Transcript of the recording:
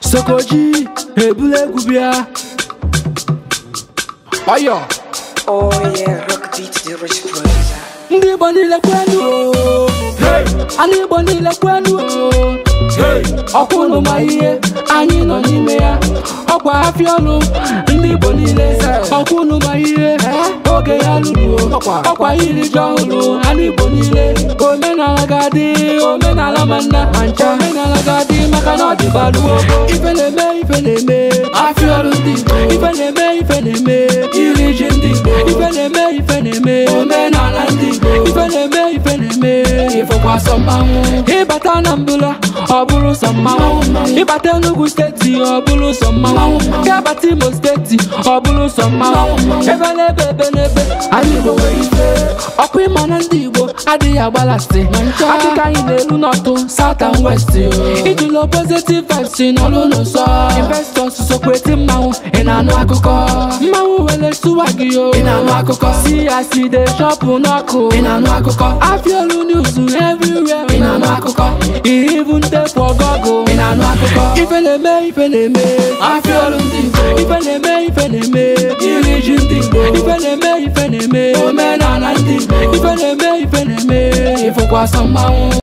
sokoji ebula egwu bịa ọyọ Oh yeah, rock beat the rich producer. ndị igbo niile kwenu o. anụ igbo niile kwenu o. ọkwụnụ ma ihe anyị nọ n'ime ya ọkwa afịa ọnụ ndị igbo niile ọkwụnụ ma ihe oge ya lụrụ o. ọkwa iri ji ọhụrụ anụ igbo niile omenala ga-adị omenala ma nna omenala ga-adị maka na ọ dịbalụ ogo ife na-eme ife na-eme afịa ọrụ ndị igbo ife na-eme ife na-eme iri ji ndị igbo ife na-eme ife na-eme omenala ndị igbo ife na-eme ife na-eme ifekwa sọ mmanwụ ịbata na mbụla ọ bụrụ sọ mmanwụ ịbata Enugu steeti ọ bụrụ sọ mmanwụ gabata Imo steeti ọ bụrụ sọ mmanwụ ebe n'ebe ebe n'ebe anyị Igbo nwere ife ọkwa ịma na ndị Igbo adịghị agbalasị adịka anyị na-eru n'ọtụ South and West ijila positive vibes n'ọlụ n'ụsọ investors sokweti mmanwụ ị na-anụ akụkọ mmanwụ were sụwa gị o ị na-anụ akụkọ si ya si de shọpụ n'ọkụ ị na-anụ akụkọ afiolu news everywhere ị na-anụ akụkọ even tepu ọgọgụ ị na-anụ akụkọ ife na-eme ife na-eme afiolu ndị Igbo ife na-eme ife na-eme iri ji ndị Igbo ife na-eme ife na-eme omenala ndị Igbo ife na-eme ife na-eme ifụkwasọ mmanwụ